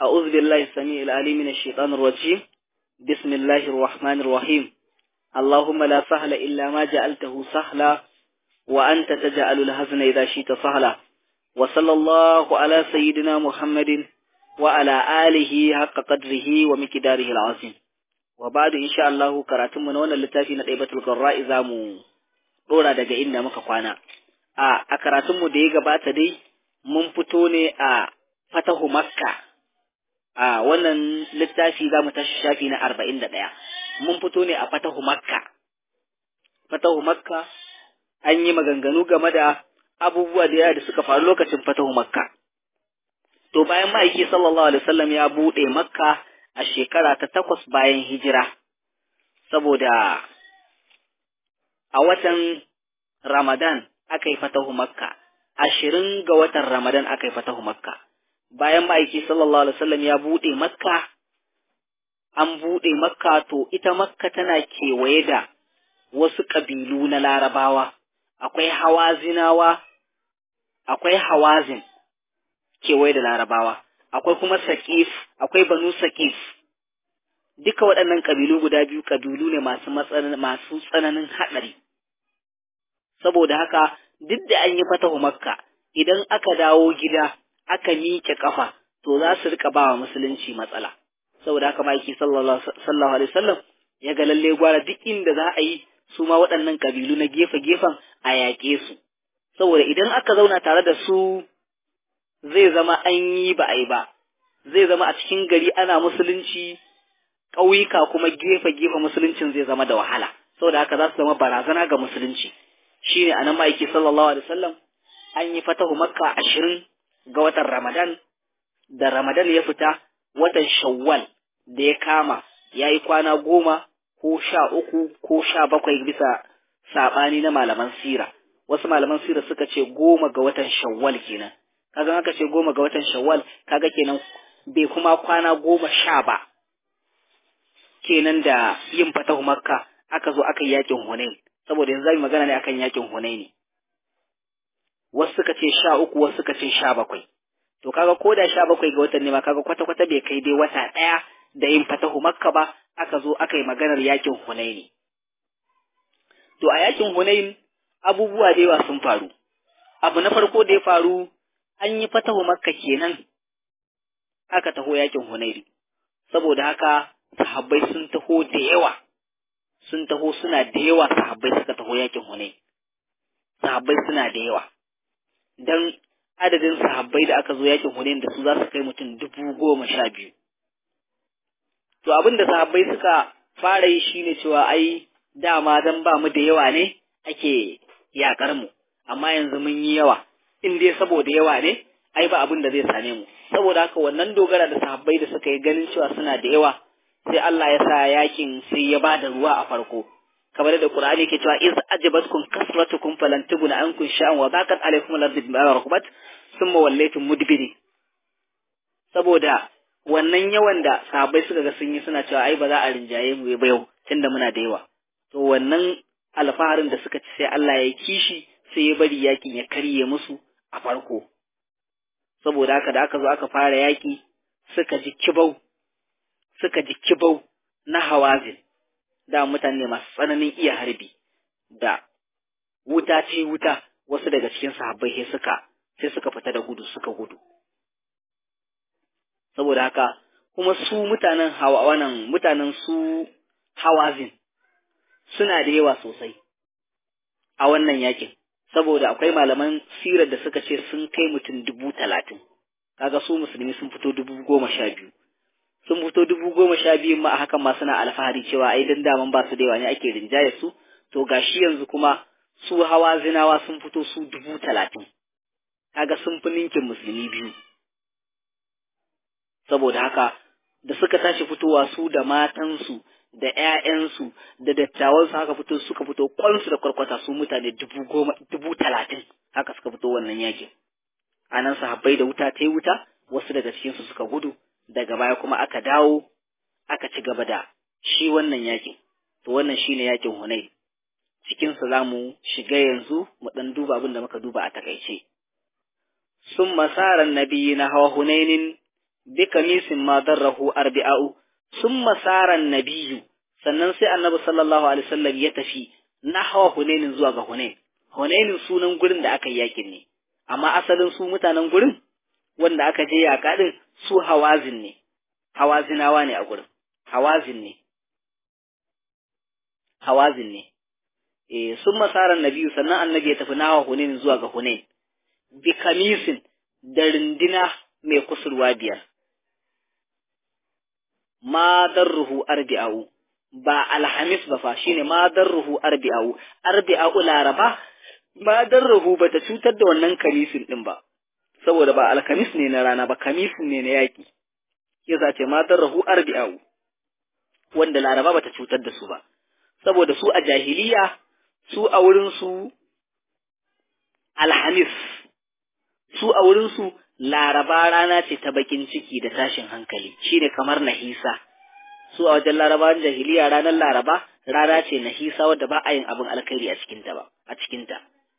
أعوذ بالله السميع العليم من الشيطان الرجيم بسم الله الرحمن الرحيم اللهم لا سهل إلا ما جعلته سهلا وأنت تجعل الهزن إذا شئت سهلا وصلى الله على سيدنا محمد وعلى آله حق قدره ومقداره العظيم وبعد إن شاء الله كراتم من وانا اللتافي نطيبة القراء إذا مو ɗora daga inda muka kwana. A, a karatunmu da ya gabata dai, mun fito ne a fatahu Makka, a wannan littafi za mu tashi shafi na arba'in da ɗaya. Mun fito ne a fatahu Makka. Fatahu Makka, an yi maganganu game da abubuwa da yawa da suka faru lokacin fatahu Makka. To bayan ma'aiki sallallahu alaihi wasallam ya buɗe Makka a shekara ta takwas bayan hijira, saboda a watan Ramadan aka yi fatahu Makka, ashirin ga watan Ramadan aka yi fatahu Makka. Bayan ma'aiki sallallahu Alaihi wasallam ya buɗe Makka, an buɗe Makka to ita Makka tana kewaye da wasu ƙabilu na larabawa, akwai hawazinawa, akwai hawazin kewaye da larabawa, akwai kuma saƙif, akwai banu saƙif. Duka waɗannan ƙabilu guda biyu ƙabilu ne masu tsananin haɗari. saboda haka duk da an yi fatahu makka idan aka dawo gida aka miƙe ƙafa to za su rika bawa musulunci matsala saboda haka ma'aiki sallallahu alaihi wasallam ya ga lalle gwara duk inda za a yi su ma waɗannan ƙabilu na gefe gefen a yaƙe su saboda idan aka zauna tare da su zai zama an yi ba a yi ba zai zama a cikin gari ana musulunci ƙauyuka kuma gefe gefe musuluncin zai zama da wahala saboda haka za su zama barazana ga musulunci shine anan ma'aiki sallallahu alaihi wasallam an yi fatahu makka ashirin ga watan ramadan da ramadan ya fita watan shawwal da ya kama ya yi kwana goma ko sha uku ko sha bakwai bisa saɓani na malaman sira wasu malaman sira suka ce goma ga watan shawwal kenan kaga aka ce goma ga watan shawwal kaga kenan bai kuma kwana goma sha ba kenan da yin fatahu makka aka zo aka yi yakin hunain saboda yanzu zamu magana ne akan yakin Hunaini wasu suka ce sha uku wasu suka ce sha bakwai to kaga ko da sha bakwai ga watan ne ma kaga kwata kwata bai kai dai wata ɗaya da yin fatahu makka ba aka zo aka yi maganar yakin Hunaini to a yakin Hunain abubuwa da yawa sun faru abu na farko da ya faru an yi fatahu makka kenan aka taho yakin Hunaini saboda haka sahabbai sun taho da yawa sun taho suna da yawa sahabbai suka taho yakin Hunain sahabbai suna da yawa dan adadin sahabbai da aka zo yakin Hunain da su za su kai mutum dubu goma sha biyu to abin da sahabbai suka fara yi shine cewa ai dama dan ba mu da yawa ne ake yakar mu amma yanzu mun yi yawa in dai saboda yawa ne ai ba abin da zai same mu saboda haka wannan dogara da sahabbai da suka yi ganin cewa suna da yawa sai Allah ya sa yakin sai ya bada ruwa a farko kamar da Qur'ani ke cewa iz ajabatkum kasratukum falan tuguna ankum sha'an wa baqat alaykum al-ardu bima rahabat thumma wallaytum mudbiri saboda wannan yawan da sahabbai suka ga sun yi suna cewa ai ba za a rinjaye mu ba yau tunda muna da yawa to wannan alfaharin da suka ci sai Allah ya kishi sai ya bari yakin ya karye musu a farko saboda haka da aka zo aka fara yaki suka ji kibau suka ji kibau na hawazin da mutane masu tsananin iya harbi da wuta ce wuta wasu daga cikin sahabbai sai suka sai suka fita da gudu suka gudu saboda haka kuma su mutanen hawa wannan mutanen su hawazin suna da yawa sosai a wannan yakin saboda akwai malaman sirar da suka ce sun kai mutum dubu talatin kaga su musulmi sun fito dubu goma sha biyu sun fito dubu goma sha biyun ma a hakan ma suna alfahari cewa ai dan daman ba su da yawa ne ake rinjaye su to gashi yanzu kuma su hawa zinawa sun fito su dubu talatin kaga sun fi ninkin musulmi biyu saboda haka da suka tashi fitowa su da matansu da ƴaƴansu da dattawansu haka fito suka fito kwansu da kwarkwata su mutane dubu goma dubu talatin haka suka fito wannan yakin anan sahabbai da wuta ta yi wuta wasu daga cikinsu suka gudu daga baya kuma aka dawo aka ci gaba da shi wannan yakin to wannan shine yakin Hunain cikin sa zamu shiga yanzu mu dan duba abin da muka duba a takaice sun masaran nabiyyi na hawa Hunainin bi kamisin ma darrahu arbi'u summa sara nabiyyu sannan sai annabi sallallahu alaihi wasallam ya tafi nahwa hunainin zuwa ga hunain hunainin sunan gurin da aka yi yakin ne amma asalin su mutanen gurin wanda aka je yaƙa din su hawazin ne hawazinawa ne a gurin hawazin ne hawazin ne eh sun masaran nabiyu sannan annabi ya tafi nawa hunain zuwa ga hunain bi kamisin da rindina mai kusurwa biyar ma darruhu arbi'u ba alhamis ba fa shine ma darruhu arbi'u arbi'u laraba ma darruhu bata cutar da wannan kamisin din ba saboda ba alkamis ne na rana ba kamisin ne na yaki yasa ce ma darruhu arbi'u wanda laraba bata cutar da su ba saboda su a jahiliya su a wurin su alhamis su a wurin su laraba rana ce ta bakin ciki da tashin hankali shine kamar nahisa su a wajen larabawan jahiliya ranar laraba rana ce nahisa wadda ba a yin abin alkhairi a cikinta ba a cikinta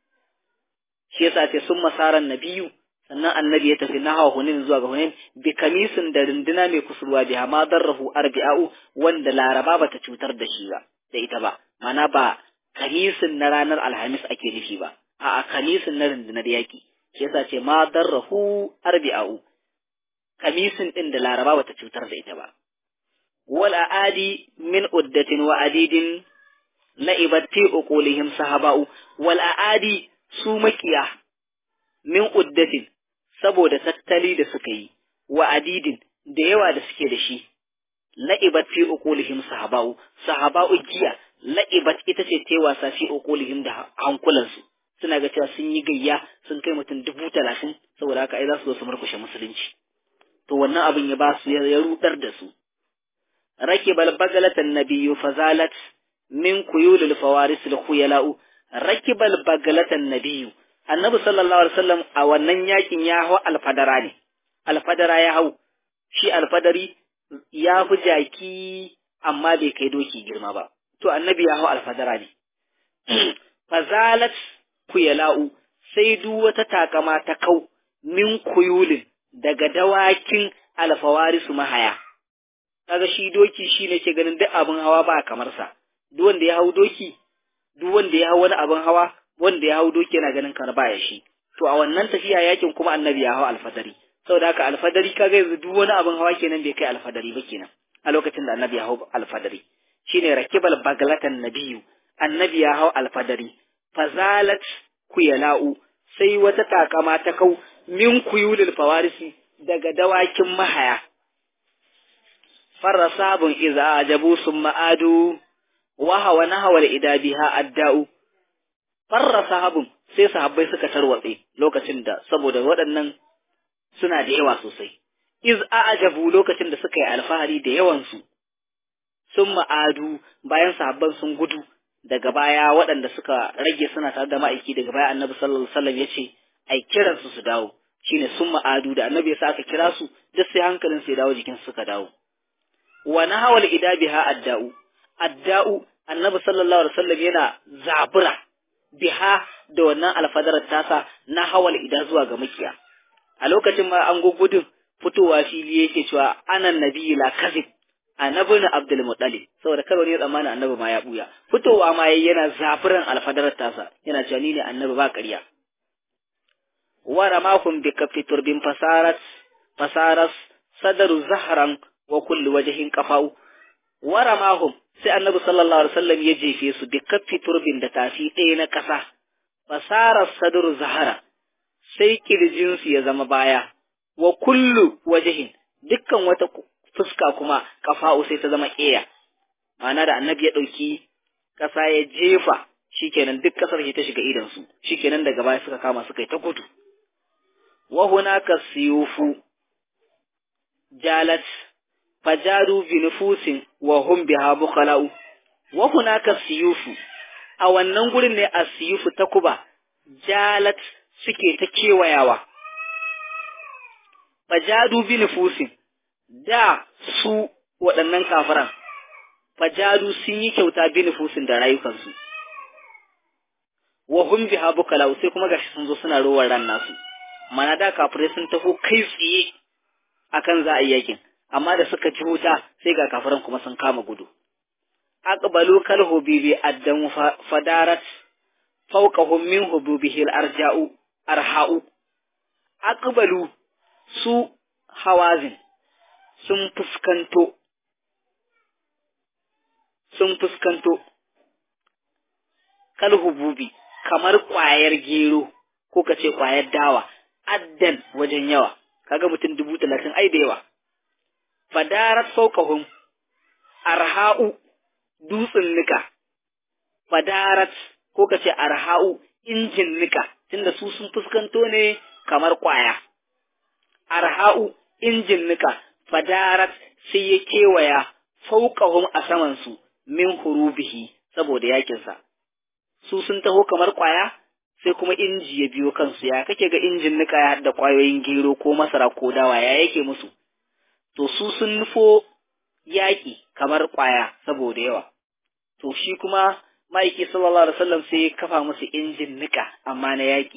shi yasa ce sun masaran nabiyu sannan annabi ya tafi nahawa hunin zuwa ga hunin bi kamisin da runduna mai kusurwa biha ma darrahu arbi'u wanda laraba bata cutar da shi ba da ita ba mana ba kamisin na ranar alhamis ake nufi ba a'a kamisin na rundunar yaki shi yasa ce ma darrahu arbi'u kamisin din da laraba bata cutar da ita ba wal aadi min uddatin wa adidin la'ibatti uqulihim sahaba'u wal aadi su makiya min uddatin saboda tattali da suka yi wa adidin da yawa da suke da shi la'ibat fi uqulihim sahaba'u sahaba'u giya la'ibat ita ce ta wasa fi uqulihim da hankulansu suna ga cewa sun yi gayya sun kai mutum dubu talatin saboda haka ai za su zo su murkushe musulunci to wannan abin ya ba su ya rudar da su rakibal bagalatan nabiyyu fazalat min kuyulil fawaris al khuyala'u rakibal bagalatan nabiyyu annabi sallallahu alaihi wasallam a wannan yakin ya hau alfadara ne alfadara ya hau shi alfadari ya fi jaki amma bai kai doki girma ba to annabi ya hau alfadara ne fazalat kuyala'u sai duk wata takama ta kau min kuyulin daga dawakin alfawarisu mahaya kaga shi doki shi ne ke ganin duk abin hawa ba kamar sa duk wanda ya hau doki duk wanda ya hau wani abin hawa wanda ya hau doki yana ganin kar baya shi to a wannan tafiya yakin kuma annabi ya hau alfadari saboda haka alfadari kaga yanzu duk wani abin hawa kenan bai kai alfadari ba kenan a lokacin da annabi ya hau alfadari shine rakibal baglatan nabiyu annabi ya hau alfadari fazalat kuyala'u sai wata takama ta kau min kuyulil fawarisi daga dawakin mahaya farra sabun iza ajabu sun ma'adu wa hawa na hawa ida biha adda'u farra sahabun sai sahabbai suka tarwatse lokacin da saboda waɗannan suna da yawa sosai iz a'jabu lokacin da suka yi alfahari da yawansu sun ma'adu bayan sahabban sun gudu daga baya waɗanda suka rage suna tare da ma'aiki daga baya annabi sallallahu alaihi wasallam ya ce ai kiran su su dawo shine sun ma'adu da annabi ya sa aka kira su duk sai hankalin su ya dawo jikin suka dawo wa nahawal idabiha adda'u adda'u annabi sallallahu alaihi wasallam yana zabura biha da wannan alfadarar tasa na hawal ida zuwa ga makiya a lokacin ma an gugudun fitowa fili yake cewa anan nabiyyi la kazib annabi na abdul muttalib saboda kar wani ya tsammani annabi ma ya buya fitowa ma yayi yana zafiran alfadarar tasa yana cewa ni ne annabi ba ƙarya wa ramakum bi kaffi turbin fasarat fasaras sadaru zahran wa kulli wajhin qafau wa ramahum sai annabi sallallahu alaihi wasallam ya jefe su bi kaffi turbin da tafi ɗaya na ƙasa fasarar sadaru zahara sai kirjinsu ya zama baya wa kullu wajihin dukkan wata fuska kuma kafa'u sai ta zama ƙeya ma'ana da annabi ya ɗauki ƙasa ya jefa shikenan duk ƙasar ta shiga idansu shikenan daga baya suka kama suka yi ta gudu wa hunaka siyufu jalat fajadu bi nufusin wa hum biha bukhala'u wa hunaka siyufu a wannan gurin ne a siyufu ta kuba jalat suke ta kewayawa fajadu bi nufusin da su waɗannan kafiran fajadu sun yi kyauta bi nufusin da rayukansu wa hum biha bukala sai kuma gashi sun zo suna rowar ran nasu mana da kafirai sun taho kai tsaye akan za a yi yakin amma da suka ci wuta sai ga kafiran kuma sun kama gudu aqbalu kal hubibi addan fadarat fawqahum min hububihi al-arja'u arha'u aqbalu su hawazin sun fuskanto sun fuskanto kal hububi kamar ƙwayar gero ko ka ce ƙwayar dawa addan wajen yawa kaga mutum dubu talatin ai da yawa fadarat fawqahum arha'u dutsen nika fadarat ko ka ce arha'u injin nika tunda su sun fuskanto ne kamar ƙwaya arha'u injin nika fadarat sai ya kewaya fauqahum a saman su min hurubihi saboda yakinsa su sun taho kamar ƙwaya sai kuma inji ya biyo kansu ya kake ga injin nika ya haɗa ƙwayoyin gero ko masara ko dawa ya yake musu to su sun nufo yaƙi kamar ƙwaya saboda yawa to shi kuma ma'aiki sallallahu alaihi wasallam sai ya kafa musu injin nika amma na yaƙi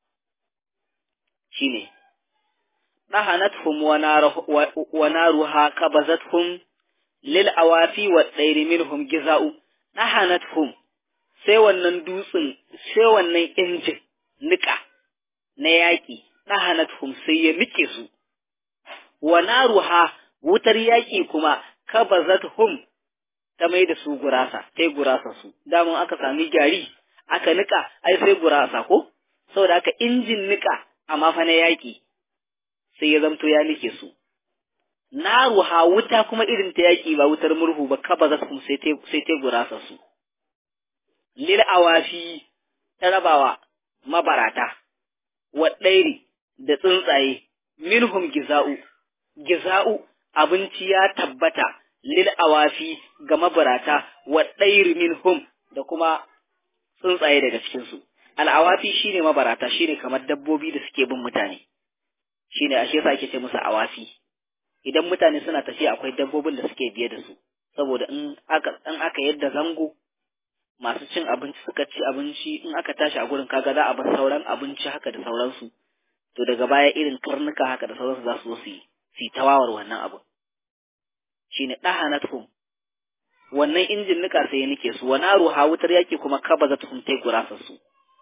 shine ɗahanathum wa naruha qabazathum lil awafi wa tsairi minhum giza'u ɗahanathum sai wannan dutsen sai wannan injin nika na yaƙi ɗahanathum sai ya nike su wa naruha wutar yaƙi kuma kabazathum ta mai da su gurasa sai gurasa su daman aka sami gari aka nika ai sai gurasa ko saboda haka injin nika amma fa na yaƙi sai ya zamto ya nike su naruha wuta kuma irin ta yaƙi ba wutar murhu ba kabazathum sai ta sai ta gurasa su lil awafi ta rabawa mabarata wa ɗairi da tsuntsaye minhum giza'u giza'u abinci ya tabbata lil awafi ga mabarata wa ɗairi minhum da kuma tsuntsaye daga cikinsu al'awafi shine mabarata shine kamar dabbobi da suke bin mutane shine ashe yasa ake ce musu awafi idan mutane suna tafiya akwai dabbobin da suke biye da su saboda in aka in aka yadda zango masu cin abinci suka ci abinci in aka tashi a gurin kaga za a bar sauran abinci haka da sauransu to daga baya irin karnuka haka da sauransu za su zo su yi su tawawar wannan abu shine dahanatuhum wannan injin nika sai ya nike su wa naru ha wutar yaki kuma kaba za ta tai gurasa su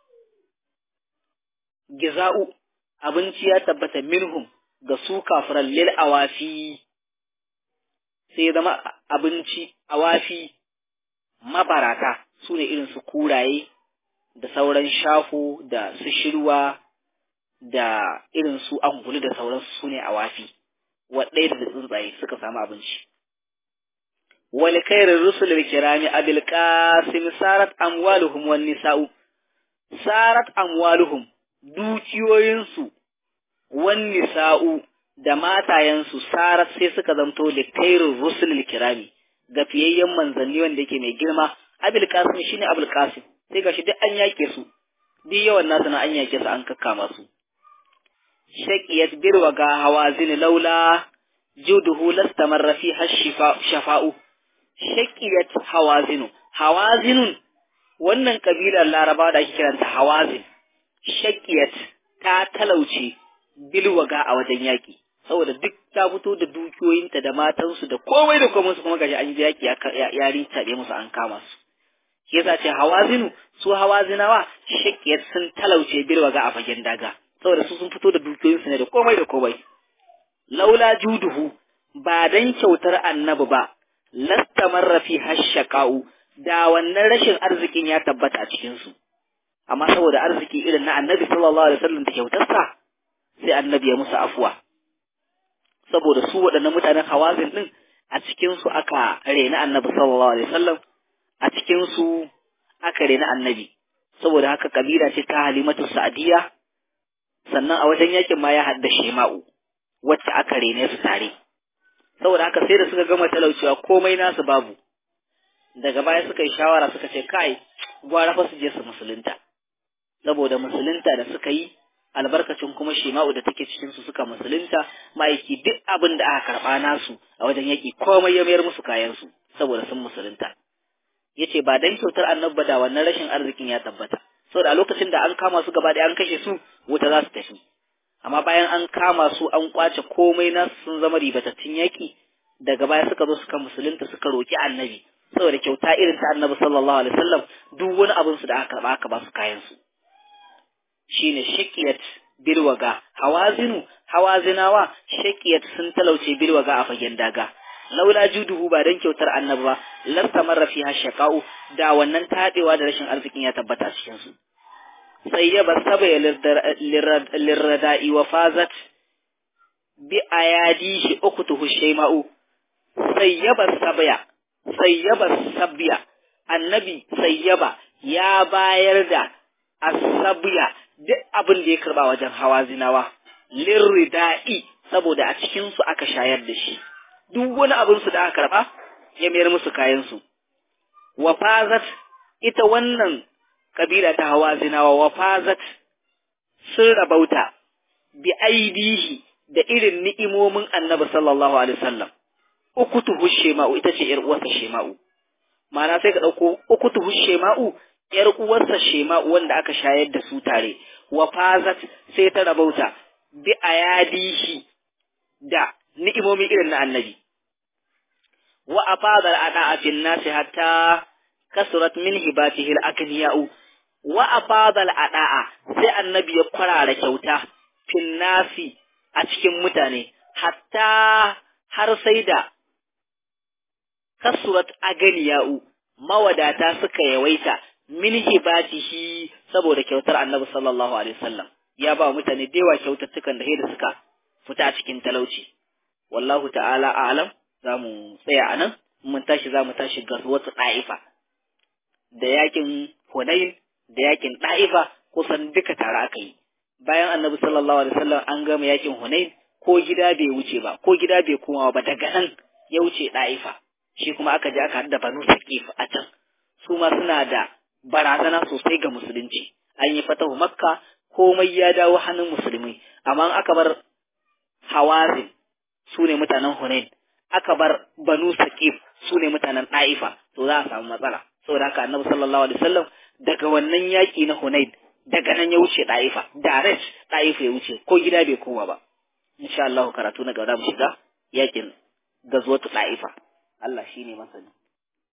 giza'u abinci ya tabbata minhum ga su kafiran lil awafi sai zama abinci awafi mabarata su ne irin su kuraye da sauran shafo da su shirwa da irin su angulu da sauransu su ne awafi waɗaya da tsuntsaye suka samu abinci wal khairir rusul kirami abil qasim sarat amwaluhum wan nisa'u sarat amwaluhum dukiyoyinsu wan nisa'u da matayensu sarat sai suka zamto da khairir rusul kirami ga fiyayyen manzanni wanda yake mai girma abil qasim shine abul qasim sai gashi duk an yake su duk yawan nasu na an yake su an kakkama su shaqiyat birwa ga hawazin laula juduhu lastamarra fi hashifa shafa'u shaqiyat hawazinu hawazinun wannan kabilar laraba da ake kiranta hawazin shaqiyat ta talauce bilwaga a wajen yaki saboda duk ta fito da dukiyoyinta da matansu da komai da komai su kuma gashi an ji yaki ya rintaɓe musu an kama su shi yasa ce hawazinu su hawazinawa shakiyar sun talauce bilwaga a fagen daga saboda su sun fito da dukiyoyinsu ne da komai da komai laula juduhu ba dan kyautar annabi ba lastamarra fi hashaqau da wannan rashin arzikin ya tabbata a cikin su amma saboda arziki irin na annabi sallallahu alaihi wasallam da kyautarsa sai annabi ya musu afuwa saboda su waɗannan mutanen hawazin din a cikin su aka rena annabi sallallahu alaihi wasallam a cikin su aka rena annabi saboda haka kabila ce ta halimatu sa'diya sannan a wajen yakin ma ya hadda shema'u wacce aka rene su tare saboda haka sai da suka gama talaucewa komai nasu babu daga baya suka yi shawara suka ce kai gwara fa su je su musulunta saboda musulunta da suka yi albarkacin kuma shema'u da take cikin su suka musulunta ma'aiki duk abin da aka karba nasu a wajen yaki komai ya mayar musu kayan su saboda sun musulunta yace ba dan kyautar annabi da wannan rashin arzikin ya tabbata saboda a lokacin da an kama su gaba ɗaya an kashe su wuta za su tafi amma bayan an kama su an kwace komai na sun zama ribatattun yaki daga baya suka zo suka musulunta suka roki annabi saboda kyauta irin ta annabi sallallahu alaihi wasallam duk wani abin su da aka karba aka ba su kayan su shine shaqiyat bilwaga hawazinu hawazinawa shaqiyat sun talauce bilwaga a fagen daga laula juduhu ba dan kyautar annabi ba lasta marra fiha shaqau da wannan tadewa da rashin arzikin ya tabbata cikin su sai ya basaba ya lirrada'i wa fazat bi ayadihi ukutuhu shayma'u sayyaba sabya sayyaba sabya annabi sayyaba ya bayar da asabiya duk abin da ya karba wajen hawa zinawa lirrida'i saboda a cikin su aka shayar da shi duk wani abin su da aka karba ya mayar musu kayan su wa fazat ita wannan kabila ta hawa zinawa wa fazat sun rabauta bi aidihi da irin ni'imomin annabi sallallahu alaihi wasallam ukutuhu shema'u ita ce ‘yar uwarsa shema'u, mana sai ka ɗauko ukutuhu shema'u ‘yar uwarsa shema'u wanda aka shayar da su tare, wa fazat sai ta rabauta bi a yadihi da ni'imomi irin na annabi. Wa a fadar a ɗa'afin nasi hatta kasurat min hibatihi al-akniya'u wa a fadar a ɗa'a sai annabi ya kwarara kyauta fin nasi a cikin mutane hatta har sai da kasurat aganiya'u mawadata suka yawaita min hibatihi saboda kyautar annabi sallallahu alaihi wasallam ya ba mutane da yawa kyautattukan da da suka fita cikin talauci wallahu ta'ala a'lam zamu tsaya anan mun tashi zamu tashi ga wata da'ifa da yakin Hunain da yakin da'ifa kusan duka tare aka yi bayan annabi sallallahu alaihi wasallam an gama yakin Hunain ko gida bai wuce ba ko gida bai koma ba daga nan ya wuce da'ifa shi kuma aka je aka hada banu saqif a can su ma suna da barazana sosai ga musulunci an yi fatahu makka komai ya dawo hannun musulmi amma aka bar hawazin su ne mutanen hunain aka bar banu saqif su ne mutanen da'ifa to za a samu matsala saboda haka annabi sallallahu alaihi wasallam daga wannan yaki na hunain daga nan ya wuce da'ifa direct da'ifa ya wuce ko gida bai koma ba insha Allah karatu na gaba mu shiga yakin gazwatu da'ifa Allah shine masani